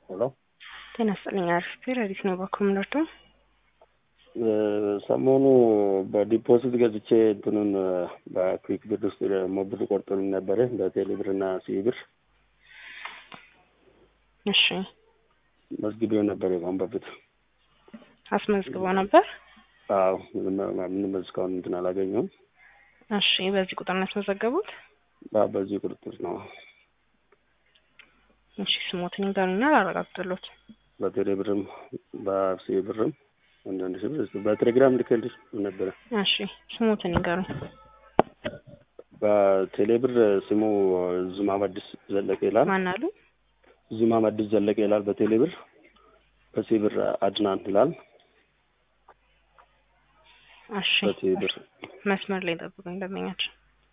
ሄሎ ጤና ይስጥልኝ። አሪፍ ረዲት ነው በኮምነርቶ ሰሞኑ በዲፖዚት ገዝቼ እንትኑን በኩዊክ ብር ውስጥ ደግሞ ብር ቆርጦልኝ ነበረ በቴሌ ብር እና ሲቢ ብር እሺ መዝግቤው ነበር የካሁን በፊት አስመዝግበው ነበር። አዎ ምንም እስካሁን እንትን አላገኘሁም። እሺ በዚህ ቁጥር ነው ያስመዘገቡት? አዎ፣ በዚህ ቁጥጥር ነው እሺ ስሞትን ይንገሩኛ ላረጋግጥሎት። በቴሌ ብርም በሲቢ ብርም አንዳንድ ሺህ ብር በቴሌግራም ልክልሽ ነበረ። እሺ ስሞትን ይንገሩ። በቴሌ ብር ስሙ ዙማም አዲስ ዘለቀ ይላል። ማን አሉ? ዙማም አዲስ ዘለቀ ይላል በቴሌ ብር። በሲቢ ብር አድናን ይላል። እሺ በሲቢ ብር መስመር ላይ ጠብቁኝ ደንበኛችን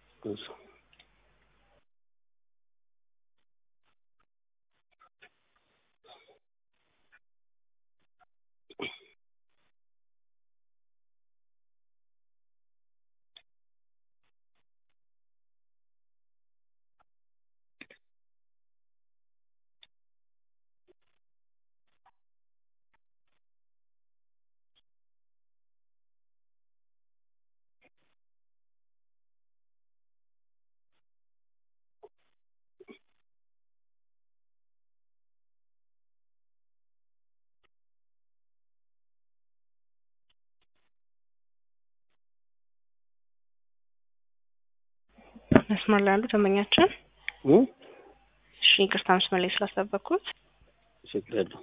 መስመር ላይ ያሉ ደንበኛችን እሺ ይቅርታ መስመር ላይ ስላስጠበቅኩት ችግር የለው።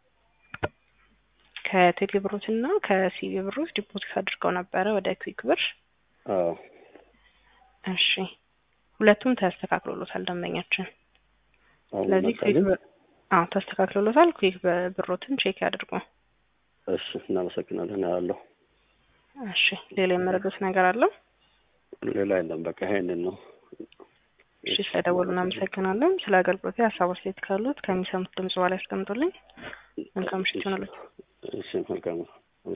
ከቴሌ ብሮት እና ከሲቢ ብሮት ዲፖዚት አድርገው ነበረ ወደ ኩዊክ ብር። አዎ እሺ ሁለቱም ተስተካክሎሎታል ደንበኛችን። አሁን ስለዚህ ኩዊክ መጣልኝ። ብር አዎ ተስተካክሎሎታል። ኩዊክ ብሮትን ቼክ ያድርጉ። እሺ እናመሰግናለን። ያለው እሺ ሌላ የመረዱት ነገር አለው? ሌላ የለም። በቃ ይሄንን ነው። እሺ ስለደወሉ እናመሰግናለን። ስለ አገልግሎት ሀሳብ አስተያየት ካሉት ከሚሰሙት ድምጽ በኋላ ያስቀምጡልኝ። መልካም ምሽት ይሆናሉ። እሺ መልካም ነው።